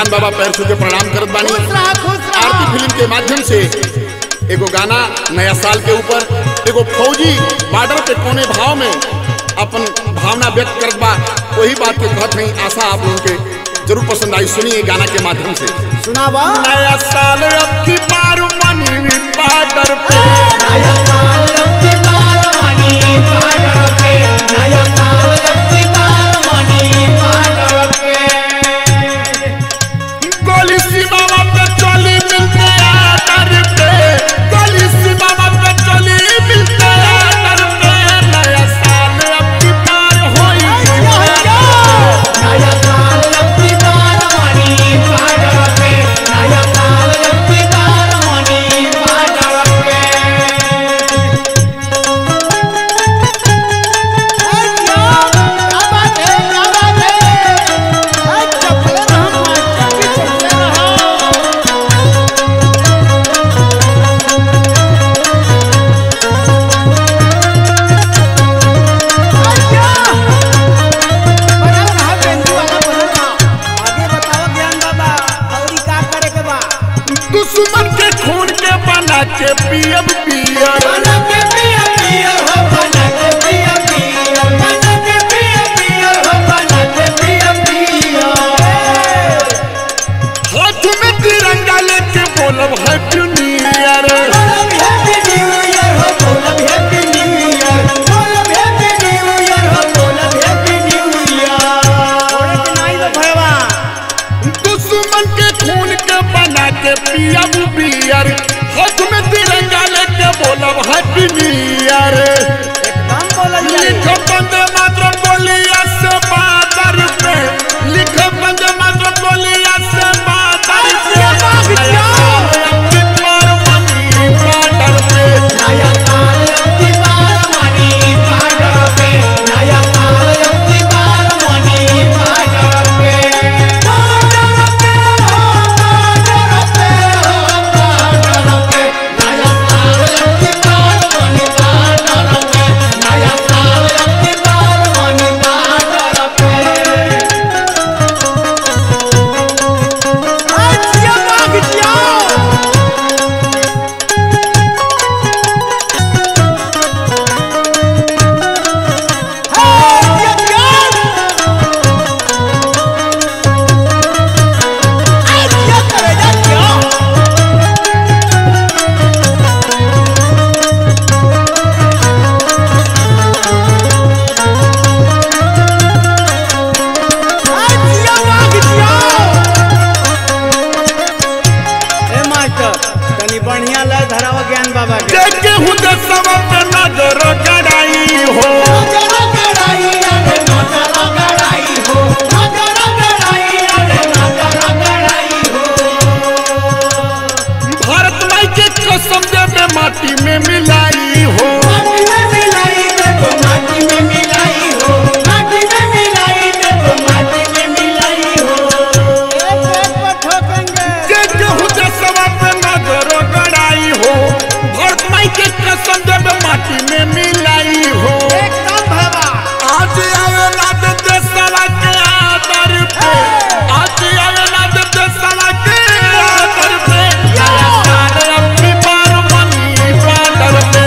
ज्ञान बाबा पैर छू के प्रणाम करत बानी खुश रहा खुश रहा आरती फिल्म के माध्यम से एगो गाना नया साल के ऊपर एगो फौजी बॉर्डर पे कोने भाव में अपन भावना व्यक्त करत बा वही बात के कहत नहीं आशा आप लोगों के जरूर पसंद आई सुनिए गाना के माध्यम से सुनावा नया साल अब की बार मनी बॉर्डर पे नया साल लक्की बार मनी बाडर पे नया साल लक्की बार मनी बाडर पे गोली सीमा पे चली मिलते आदर पे गोली सीमा पे चली मिलते आदर पे नया साल अब की बार होई नया साल लक्की बार मनी बाडर पे नया साल लक्की बार मनी बाडर पे क्या बात है क्या बात है चपले रहो मास्टर की चपले रहो दुश्मन के खून के बना के पियब पियर हाथ में तिरंगा लेके बोलब हैप्पी न्यू ईयर दुश्मन के खून के बना के पियब पियर हाथ में तिरंगा लेके बोलब हैप्पी न्यू ईयर लिखो बंदे मात्र बोलिया से बादर पे लिखो बंदे मात्र बोलिया से बादर पे नया साल अपनी पर मनी बादर पे बढ़िया लय धरावा ज्ञान बाबा के देखे हूँ दसवा पे नजर गड़ाई हो भारत माई के कसम देवे माटी में मिलाई हो देखे हूँ दसवा पे नजर गड़ाई हो भारत माई के कसम देवे माटी में मिलाई हो एकदम भावा आज आवे नाद देसला के आदर पे आज आवे नाद देसला के आदर पे नया साल अपनी बार मनी बादर पे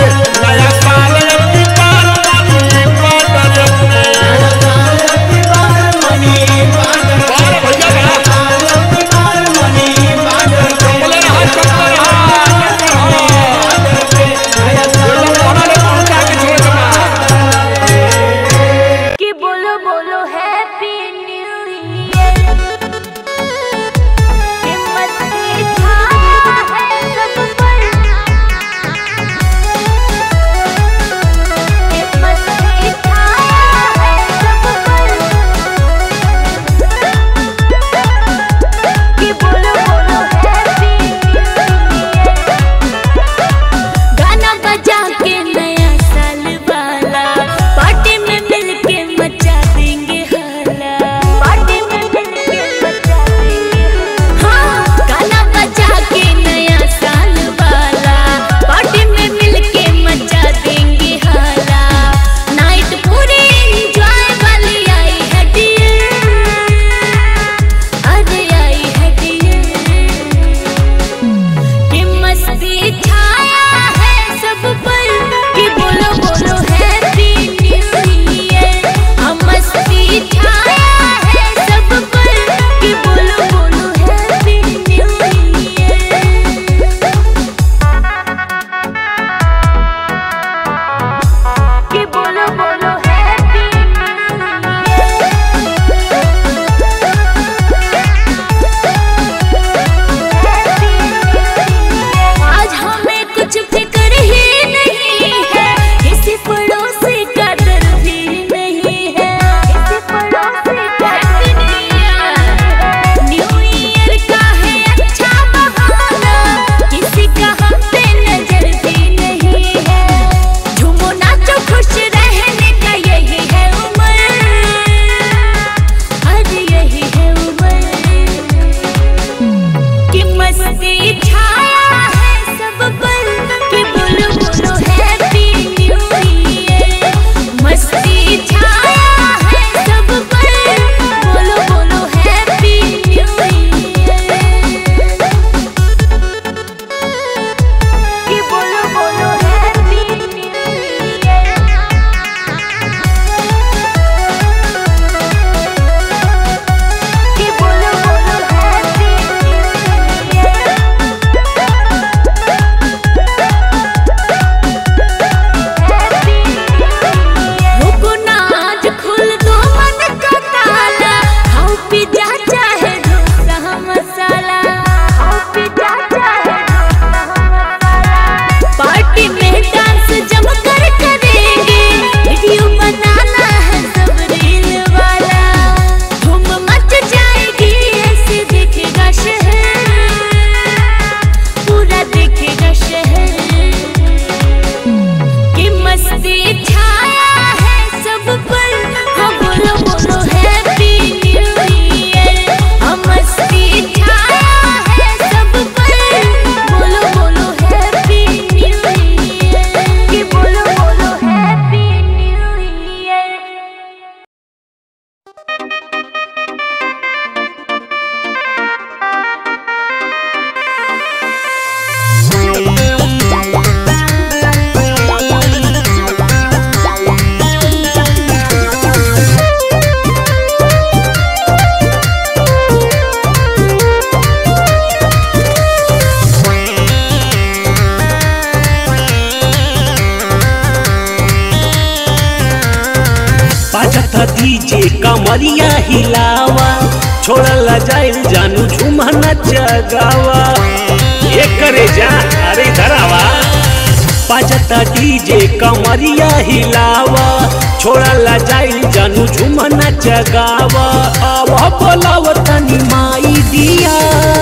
डीजे कमरिया हिलावा छोड़ला जाइल जानू झुमा नचगावा ये करे जा अरे धरावा बाजता डीजे कमरिया हिलावा छोड़ला जाइल जानू झुमा नचगावा आवा बोलाव तनी माई दिया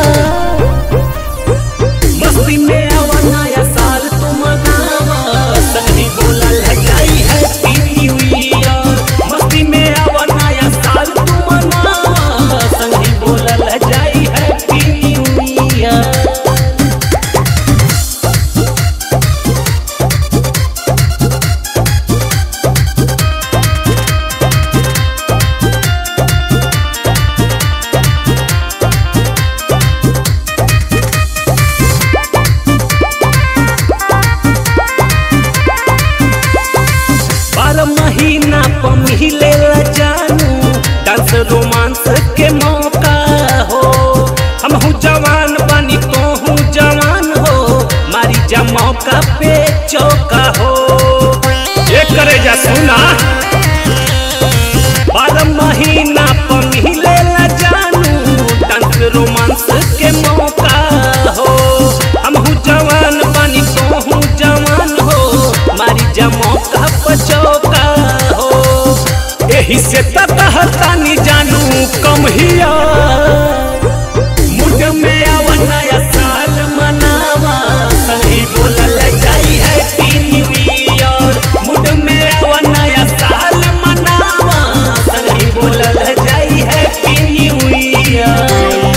मस्ती में आवा नया साल तुम गावा सही बोला लगाई हैप्पी न्यू ईयर मस्ती में आवा नया साल तुम गावा सही बोला लगाई हैप्पी न्यू ईयर बारह महीना पर मिले जानू डांस रोमांस के मौका हो हम हूँ जवान बनी तो हूँ जवान हो मारी जा मौका पे चौका हो ये करे जा सुना बारह महीना पर मिले जानू डांस रोमांस के मौका हो हम हूँ जवान बनी तो हूँ जवान हो मारी जा मौका पर चौका हो एही से तहतानी जानू कम हिया मुझ में आवा नया साल मनावा सही बोलल जाई हैप्पी न्यू ईयर मुझ में आवा नया साल मनावा सही बोलल जाई हैप्पी न्यू ईयर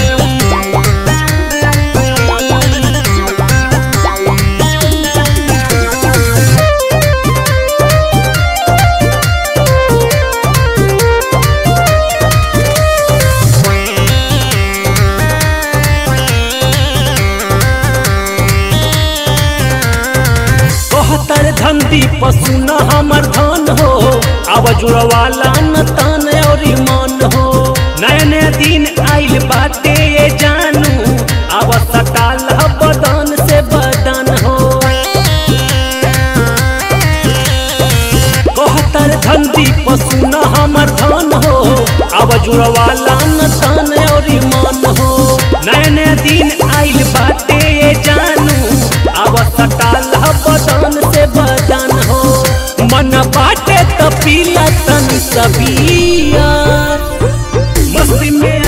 कहतर धंधी पशु न हमर धन हो अब जुड़वाला न तन और मन हो नया नया दिन आइल बाटे ये जानू अब सटाल ह बदन से बदन हो कहतर धंधी पशु न हमर धन हो अब जुड़वाला न तन और मन हो नया नया दिन आइल बाटे ये जानू अब सटाल ह बदन से बदन हो मन बाटे त पीला तन सबिया मस्ती में